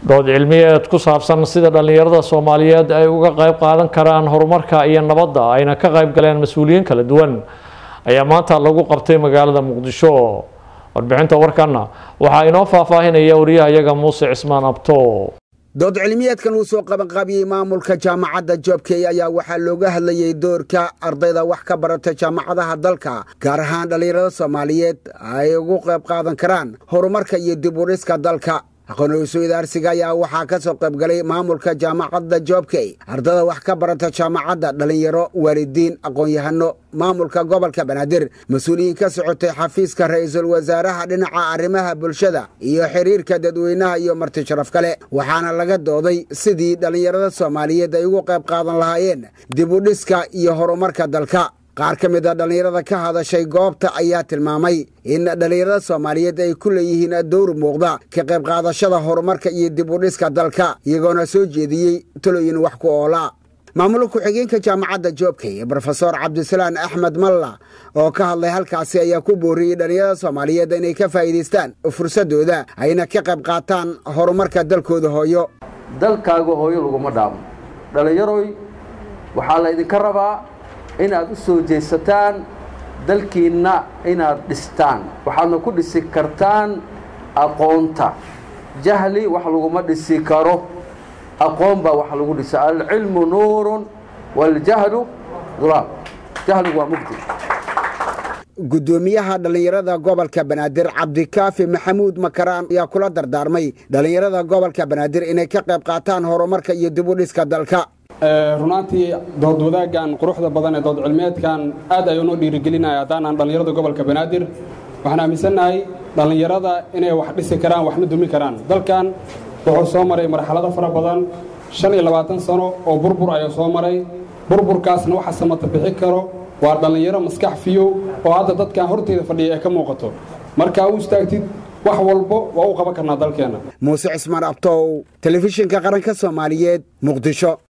dood cilmiyeed ku saabsan sida dhallinyarada soomaaliyeed ay uga qayb qaadan karaan horumarka iyo nabadda ayna ka qayb galeen mas-uuliyiin kala duwan ayaa maanta lagu qabtay magaalada muqdisho warbixinta warkanna waxaa inoo faahfaahinaya wariyahayaga muuse cismaan abto dood cilmiyeedkan uu soo qabanqaabiyey maamulka jaamacadda joobkey ayaa waxaa looga hadlayey doorka ardayda wax ka barata jaamacadaha dalka gaar ahaan dhallinyarada soomaaliyeed ay ugu qayb qaadan karaan horumarka iyo dib u dhiska dalka aqoon-isu idaarsiga ayaa waxaa ka soo qaybgalay maamulka jaamacadda joobkey ardada wax ka barata jaamacadda dhallinyaro waalidiin aqoon-yahano maamulka gobolka banaadir mas-uuliyiin ka socotay xafiiska ra-iisul wasaaraha dhinaca arrimaha bulshada iyo xiriirka dadweynaha iyo marti sharaf kale waxaana laga dooday sidii dhallinyarada soomaaliyeed ay ugu qayb qaadan lahaayeen dib u dhiska iyo horumarka dalka qaar ka mid a dhallinyarada ka hadashay goobta ayaa tilmaamay in dhallinyarada soomaaliyeed ay ku leeyihiin dowr muuqda ka qayb qaadashada horumarka iyo dib u dhiska dalka iyagoona soo jeediyey talooyin wax ku oola maamul ku-xigeenka jaamacadda joobkey brofesor cabdisalaan axmed malla oo ka hadlay halkaasi ayaa ku booriyey dhallinyarada soomaaliyeed inay ka faa'iidaystaan fursadooda ayna ka qayb qaataan horumarka dalkooda hooyo dalkaaga hooyo laguma dhaamo dhallinyaroy waxaa la ydinka rabaa inaad u soo jeesataan dalkiinna inaad dhistaan waxaadna ku dhisi kartaan aqoonta jahli wax laguma dhisi karo aqoon baa wax lagu dhisa alcilmu nuurun waاljahlu dulaam jahligu waa mugdi guddoomiyaha dhallinyarada gobolka banaadir cabdikaafi maxamuud makaraan ayaa kula dardaarmay dhallinyarada gobolka banaadir inay ka qayb qaataan horumarka iyo dib u dhiska dalka runaantii dood wadaaggan quruxda badan ee dood cilmeedkan aad ayuu noo dhiirigelinaya haddaanaan dhallinyarada gobolka banaadir waxaan aaminsannahay dhallinyarada inay wax dhisi karaan waxna dumi karaan dalkan wuxuu soo maray marxalado fara badan shan iyo labaatan sano oo burbur ayuu soo maray burburkaasna waxa samata bixi karo waa dhallinyaro maskax fiyow oo hadda dadkan horteyda fadhiya ee ka muuqato markaa u istaagtid wax walbo waa u qaban karnaa dalkeenna muuse cismaan abtow telefishinka qaranka soomaaliyeed muqdisho